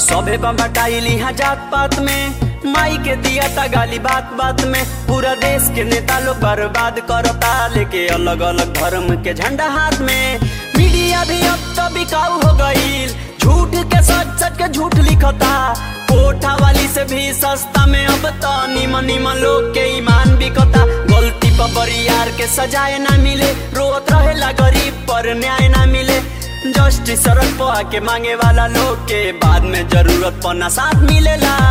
सभे बम्बटाइल यहाँ जात पात में माई के दिया ता गाली बात बात में पूरा देश के नेता लोग बर्बाद करता लेके अलग अलग धर्म के झंडा हाथ में मीडिया भी अब तो बिकाऊ हो गईल झूठ के सच सच के झूठ लिखता कोठा वाली से भी सस्ता में अब तो निमन निमन लोग के ईमान बिकता गलती पर बरियार के सजाए ना मिले रोत रहेला गरीब पर न्याय ना मिले जस्टिस सड़क पर आके मांगे वाला लोग के बाद में जरूरत पना साथ मिलेला